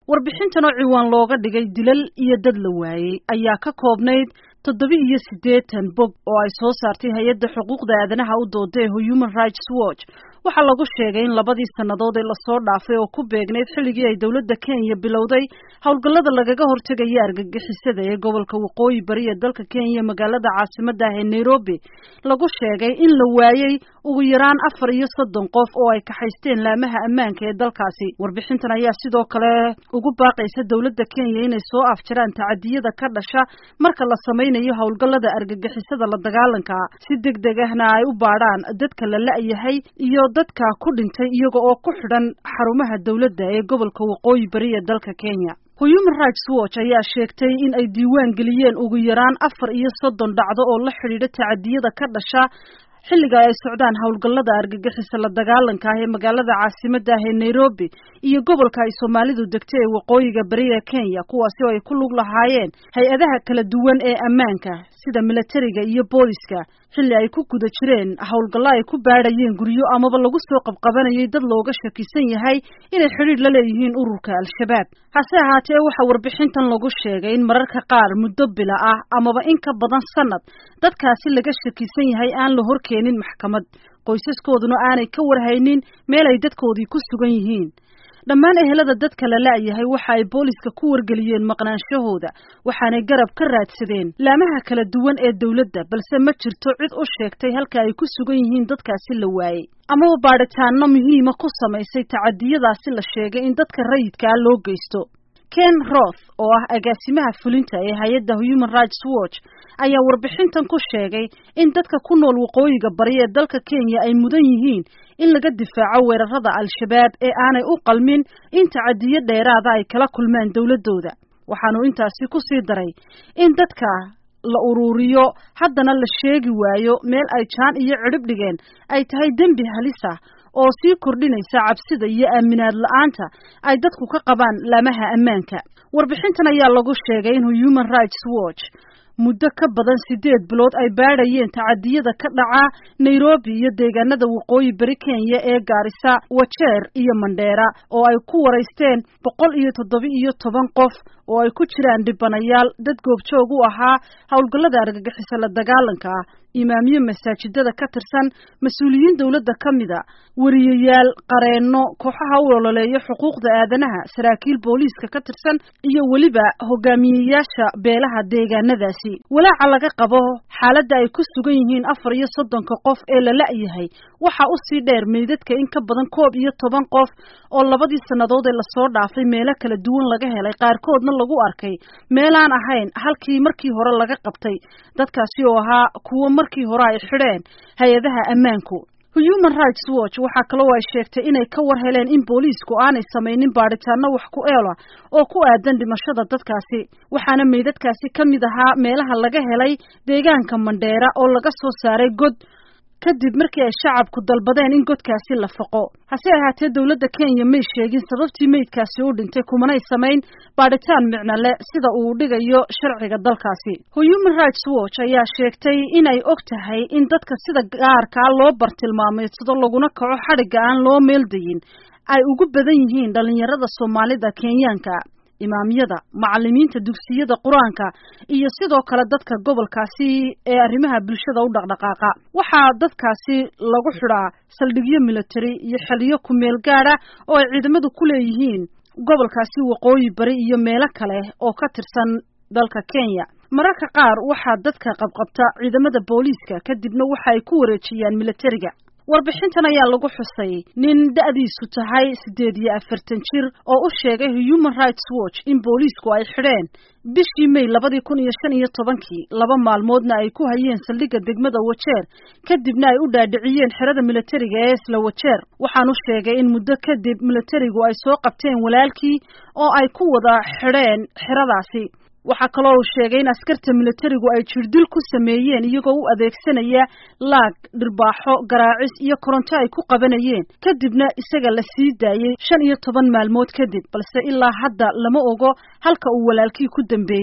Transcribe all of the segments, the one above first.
warbixintan oo ciwaan looga dhigay dilal iyo dad la waayey ayaa ka koobnayd toddoba iyo siddeetan bog oo ay soo saartay hay-adda xuquuqda aadanaha u dooda ee human rights watch waxaa lagu sheegay in labadii sannadood ee lasoo dhaafay oo ku beegnayd xilligii ay dowladda kenya bilowday howlgallada lagaga hortegaya argagixisada ee gobolka waqooyi bari ee dalka kenya magaalada caasimadda ah ee nairobi lagu sheegay in la waayey ugu yaraan afar iyo soddon qof oo ay kaxaysteen laamaha ammaanka ee dalkaasi warbixintan ayaa sidoo kale ugu baaqaysa dowladda kenya inay soo afjaraan tacadiyada ka dhasha marka la samaynayo howlgallada argagixisada la dagaalanka si deg deg ahna ay u baadhaan dadka la la-yahay iyo dadka ku dhintay iyaga oo ku xidhan xarumaha dowladda ee gobolka waqooyi bari ee dalka kenya human rights watch ayaa sheegtay in ay diiwaan geliyeen ugu yaraan afar iyo soddon dhacdo oo la xidhiidha tacadiyada ka dhasha xilliga ay socdaan howlgallada argagixisa la dagaalanka ah ee magaalada caasimadda ah ee nairobi iyo gobolka ay soomaalidu degtay ee waqooyiga bari ee kenya kuwaasi oo ay ku lug lahaayeen hay-adaha kala duwan ee ammaanka sida militariga iyo booliska xilli ay ku guda jireen howlgallo ay ku baadhayeen guryo amaba lagu soo qabqabanayay dad looga shakisan yahay inay xidhiidh la leeyihiin ururka al-shabaab hase ahaatee waxaa warbixintan lagu sheegay in mararka qaar muddo bila ah amaba in ka badan sanad dadkaasi laga shakisan yahay aan la horkeenin maxkamad qoysaskooduna aanay ka warhaynin meel ay dadkoodii ku sugan yihiin dhammaan ehelada dadka la la-yahay waxa ay booliska ku wargeliyeen maqnaanshahooda waxaanay garab ka raadsadeen laamaha kala duwan ee dowladda balse ma jirto cid u sheegtay halka ay ku sugan yihiin dadkaasi la waayey amaba baadhitaano muhiima ku samaysay tacadiyadaasi la sheegay in dadka rayidka ah loo geysto ken roth oo ah agaasimaha fulinta ee hay-adda human rights watch ayaa warbixintan ku sheegay in dadka ku nool waqooyiga bari ee dalka kenya ay mudan yihiin in laga difaaco weerarada al-shabaab ee aanay u qalmin in tacadiyo dheeraada ay kala kulmaan dowladdooda waxaanu intaasi ku sii daray in dadka la uruuriyo haddana la sheegi waayo meel ay jaan iyo cidhib dhigeen ay tahay dembi halis ah oo sii kordhinaysa cabsida iyo aaminaad la-aanta ay dadku ka qabaan laamaha ammaanka warbixintan ayaa lagu sheegay in human rights watch muddo ka badan siddeed bilood ay baadhayeen tacadiyada ka dhaca nairobi iyo deegaanada waqooyi bari kenya ee gaarisa wajeer iyo mandheera oo ay ku waraysteen boqol iyo toddoba iyo toban qof oo ay ku jiraan dhibanayaal dad goobjoog u ahaa howlgallada argagixisa la dagaalanka ah imaamyo masaajidada ka tirsan mas-uuliyiin dowladda ka mida wariyayaal qareenno kooxaha u ololeeya xuquuqda aadanaha saraakiil booliiska ka tirsan iyo weliba hogaamiyeyaasha beelaha deegaanadaasi walaaca laga qabo xaaladda ay ku sugan yihiin afar iyo soddonka qof ee la la-yahay waxaa usii dheer meydadka in ka badan koob iyo toban qof oo labadii sannadood ee lasoo dhaafay meelo kala duwan laga helay qaarkoodna lagu arkay meelaan ahayn halkii markii hore laga qabtay dadkaasi oo ahaa kuwo markii hore ay xidheen hay-adaha ammaanku human rights watch waxaa kaloo ay sheegtay inay ka war heleen in booliisku aanay samaynin baadhitaano wax ku eela oo ku aadan dhimashada dadkaasi waxaana meydadkaasi ka mid ahaa meelaha laga helay deegaanka mandheera oo laga soo saaray god kadib markii ay shacabku dalbadeen in godkaasi la faqo hase ahaatee dowladda kenya may sheegin sababtii meydkaasi u dhintay kumanay samayn baadhitaan micnole sida uu dhigayo sharciga dalkaasi human rights watch ayaa sheegtay inay og tahay in dadka sida gaarkaa loo bartilmaameedsado laguna kaco xadhigga aan loo meeldayin ay ugu badan yihiin dhallinyarada soomaalida kenyaanka imaamyada macalimiinta dugsiyada qur-aanka iyo sidoo kale dadka gobolkaasi ee arrimaha bulshada u dhaqdhaqaaqa waxaa dadkaasi lagu xidhaa saldhigyo military iyo xiliyo ku-meel gaada oo ay ciidamadu ku leeyihiin gobolkaasi waqooyi bari iyo meelo kale oo ka tirsan dalka kenya mararka qaar waxaa dadka qabqabta ciidamada booliiska kadibna waxa ay ku wareejiyaan militariga warbixintan ayaa lagu xusay nin da-diisu tahay siddeed iyo afartan jir oo u sheegay human rights watch in booliisku ay xidheen bishii may labadii kun iyo shan iyo tobankii laba maalmoodna ay ku hayeen saldhigga degmada wajeer kadibna ay u dhaadhiciyeen xerada militariga ee isla wajeer waxaanu sheegay in muddo kadib militarigu ay soo qabteen walaalkii oo ay ku wada xidheen xeradaasi waxaa kaloo uu sheegay in askarta militarigu ay jirdil ku sameeyeen iyagoo u adeegsanaya laag dhirbaaxo garaacis iyo koronto ay ku qabanayeen kadibna isaga la sii daayey shan iyo toban maalmood kadib balse ilaa hadda lama ogo halka uu walaalkii ku dambeeyey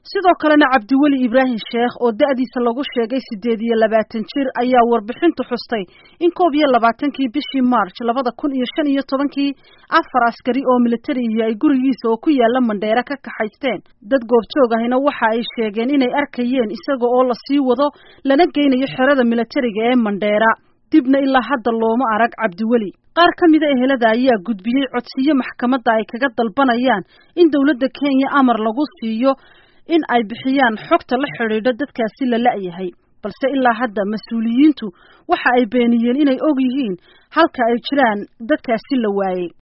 sidoo kalena cabdiweli ibraahim sheekh oo da-diisa lagu sheegay siddeed iyo labaatan jir ayaa warbixintu xustay in koob iyo labaatankii bishii march labada kun iyo shan iyo tobankii afar askari oo militariihi ay gurigiisa oo ku yaala mandheera ka kaxaysteen dad goobjoog ahina waxa ay sheegeen inay arkayeen isaga oo lasii wado lana geynayo xerada militariga ee mandheera dibna ilaa hadda looma arag cabdiweli qaar ka mida ehelada ayaa gudbiyey codsiyo maxkamadda ay kaga dalbanayaan in dowladda kenya amar lagu siiyo in ay bixiyaan xogta la xidhiidho dadkaasi la la-yahay balse ilaa hadda mas-uuliyiintu waxa ay beeniyeen inay og yihiin halka ay jiraan dadkaasi la waayey